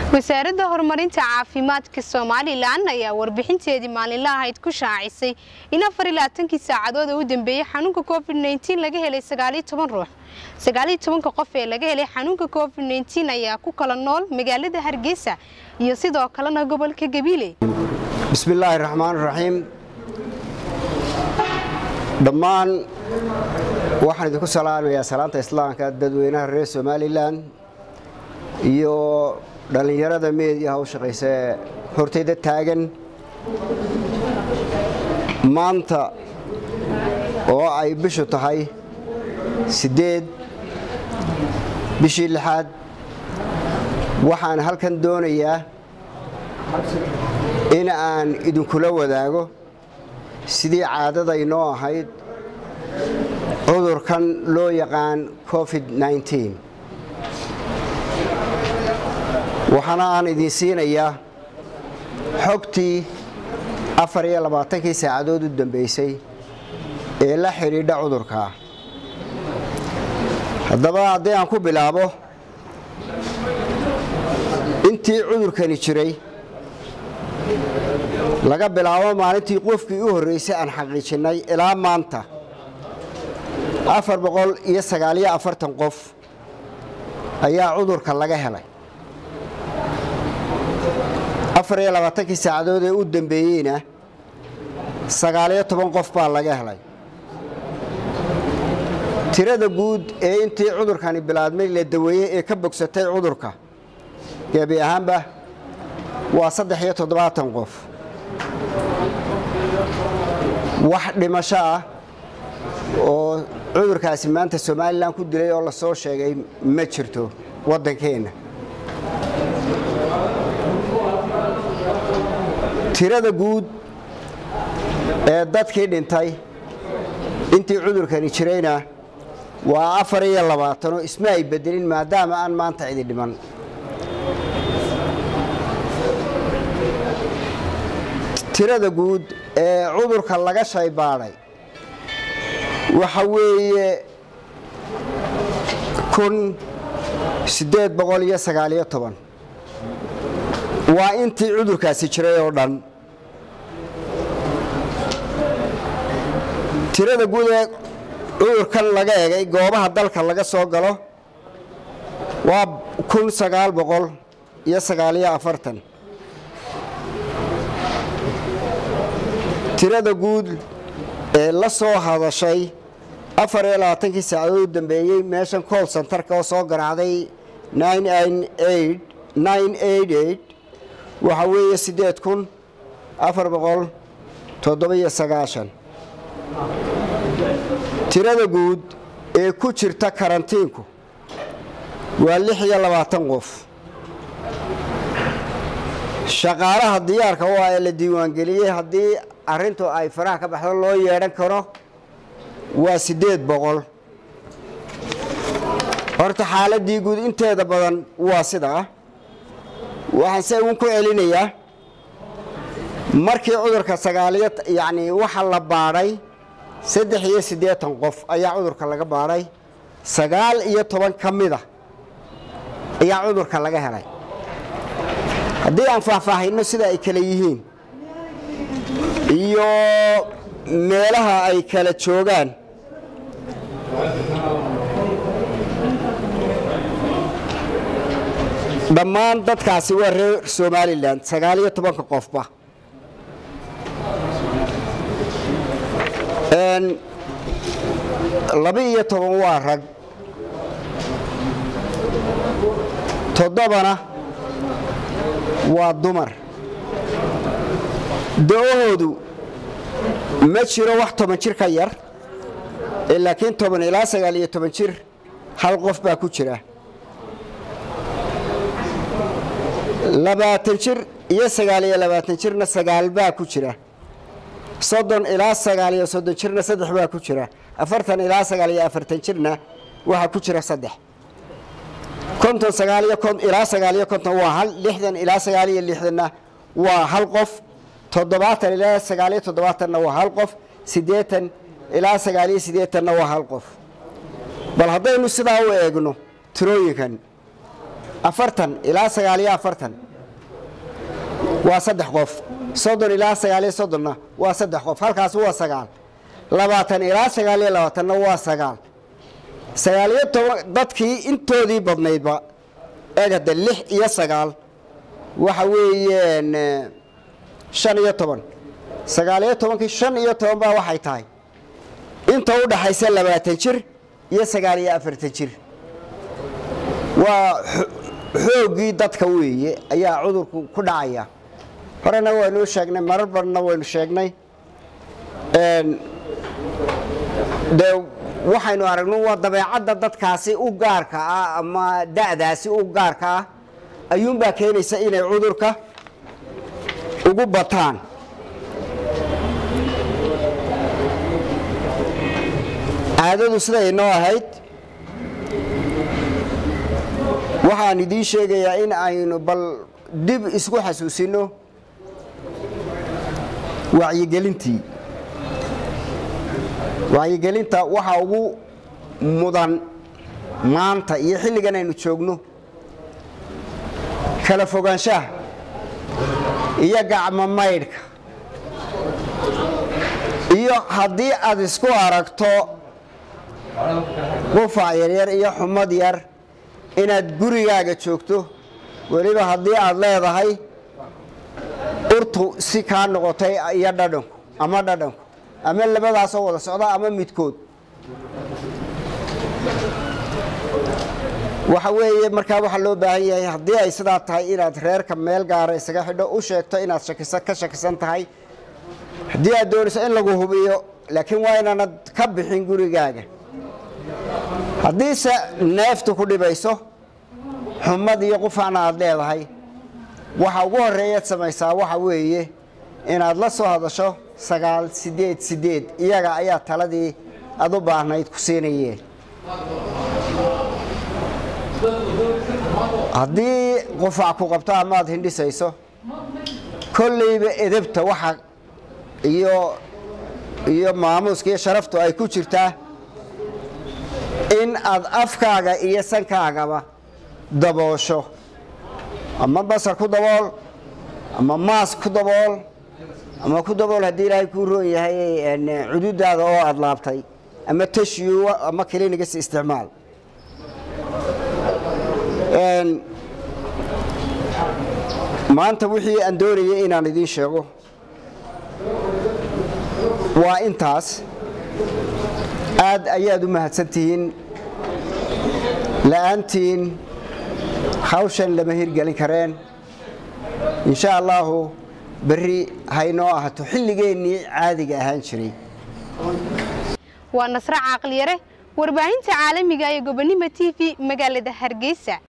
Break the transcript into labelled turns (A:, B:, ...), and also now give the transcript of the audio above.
A: wasaaradda horumarinta caafimaadka somalilan ayaa warbixinteedii maalinla ahayd ku shaacisay in afar iyo labaatankii saacadood oo u dambeeyey xanuunka covid nteen laga helay sagaaliyo toban ruux sagaaliyo tobanka qof ee laga helay xanuunka covid nteen ayaa ku kala nool magaalada hargeysa iyo sidoo kalena gobolka gabiile
B: bismillaahi raxmaan raxiim dhammaan waxaan idinku salaamayaa salaanta islaamka dadweynaha reer somalilan iyo dhallinyarada meediyaha u shaqaysa ee hortayda taagan maanta oo ay bishu tahay siddeed bishii lixaad waxaan halkan doonayaa in aan idinkula wadaago sidii caadada inoo ahayd cudurkan loo yaqaan covid nteen waxaana aan idin siinayaa xogtii afar iyo labaatankii saacadood u dambeysay ee la xidhiidha cudurkaa haddaba haddii aan ku bilaabo intii cudurkani jiray laga bilaabo maalintii qofkii u horreysay aan xaqiijinnay ilaa maanta afar boqol iyo sagaaliyo afartan qof ayaa cudurka laga helay afar iyo labaatankii saacadood ee u dambeeyeyna sagaaliyo toban qof baa laga helay tirada guud ee intii cudurkani bilaadmay la daweeyey ee ka bogsatay cudurka gebi ahaanba waa saddex iyo toddobaatan qof wax dhimasho ah oo cudurkaasi maanta somalilan ku dilay oo lasoo sheegay ma jirto waddankeenna tirada guud ee dadkii dhintay intii cudurkani jirayna waa afar iyo labaatanoo isma ay bedelin maadaama aan maanta cidi dhiman tirada guud ee cudurka laga shaybaadhay waxa weeye kun siddeed boqol iyo sagaaliyo toban waa intii cudurkaasi jiray oo dhan tirada guud ee cudurkan laga egay goobaha dalka laga soo galo waa kun sagaal boqol iyo sagaaliyo afartan tirada guud ee la soo hadashay afar iyo labaatankii saacadood u dambeeyey meeshan cool centarka oo soo garaacday waxaa weeye siddeed kun afar boqol toddobiyo sagaashan tirada guud ee ku jirta karantiinku waa lix iyo labaatan qof shaqaalaha diyaarka u ah ee la diiwaangeliyey haddii arrintu ay faraha ka baxdo loo yeedhan karo waa siddeed boqol horta xaaladii guud inteeda badan waa sidaa waxaan se uun ku celinayaa markii cudurka sagaaliyo yacni waxa la baadhay saddex iyo siddeetan qof ayaa cudurka laga baadhay sagaal iyo toban ka mida ayaa cudurka laga helay haddii aan faahfaahino sida ay kale yihiin iyo meelaha ay kala joogaan dhammaan dadkaasi waa reer somalilan sagaaliyo tobanka qofba laba-iyo toban waa rag toddobana waa dumar da-ahoodu ma jiro wax toban jir ka yar laakiin toban ilaa sagaal iyo toban jir hal qof baa ku jira labaatan jir iyo sagaal iyo labaatan jirna sagaal baa ku jira soddon ilaa sagaal iyo soddon jirna saddex baa ku jira afartan ilaa sagaal iyo afartan jirna waxaa ku jira saddex konton sagaal iyo ilaa sagaal iyo konton waa hal lixdan ilaa sagaal iyo lixdanna waa hal qof toddobaatan ilaa sagaal iyo toddobaatanna waa hal qof siddeetan ilaa sagaal iyo siddeetanna waa hal qof bal haddaynu sidaa u eegno tirooyinkan afartan ilaa sagaal iyo afartan waa saddex qof soddon ilaa sagaal iyo soddonna waa saddex qof halkaas waa sagaal labaatan ilaa sagaal iyo labaatanna waa sagaal sagaal iyo toban dadkii intoodii badnaydba eegada lix iyo sagaal waxa weeyeen shan iyo toban sagaal iyo tobankii shan iyo toban baa waxay tahay inta u dhaxaysa labaatan jir iyo sagaal iyo afartan jir waa xooggii dadka weeye ayaa cudurku ku dhacaya horena waynuu sheegnay marar badna waynu sheegnay dee waxaynu aragno waa dabeecadda dadkaasi u gaarka ah ama da'daasi u gaarka ah ayuunbaa keenaysa inay cudurka ugu bataan caadadu siday inoo ahayd waxaan idiin sheegayaa in aynu bal dib isku xasuusino wacyigelintii wacyigelinta waxaa ugu mudan maanta iyo xilligan aynu joogno kala fogaanshaha iyo gacmo maydhka iyo haddii aad isku aragto qufac yaryar iyo xumad yar inaad gurigaaga joogto weliba haddii aad leedahay urtu si kaa noqotay iyo dhadhanku ama dhadhanku ama labadaasoo wada socda ama midkood waxa weeye markaa waxaa loo baahan yahay haddii ay sidaa tahay inaad reerka meel gaara isaga xidho u sheegto inaad shakisa ka shakisan tahay haddii aad doonayso in lagu hubiyo laakiin waa inaanad ka bixin gurigaaga haddiise neeftu ku dhibayso xumad iyo qufacna aad leedahay waxa ugu horreeyaad samaysaa waxa weeye inaad la soo hadasho sagaal sideed sideed iyaga ayaa taladii aad u baahnayd ku siinayeen haddii qufac ku qabto amaad hindhisayso kollayba edebta waxa iyo iyo maamuuska iyo sharaftu ay ku jirtaa in aad afkaaga iyo sankaagaba daboosho ama basar ku dabool ama maas ku dabool ama ku dabool haddii ilaahay kuu roon yahay cududaada oo aad laabtay ama tashiyo ama kiliinigas isticmaal maanta wixii aan doonayay inaan idiin sheego waa intaas aad ayaad u mahadsantihiin la'aantiin hawshan lama hirgelin kareen insha allaahu berri haynoo ahato xilligeennii caadiga ahaan jiray
A: waa nasre caaqliyare warbaahinta caalamiga ee gobonimo t v magaalada hargeysa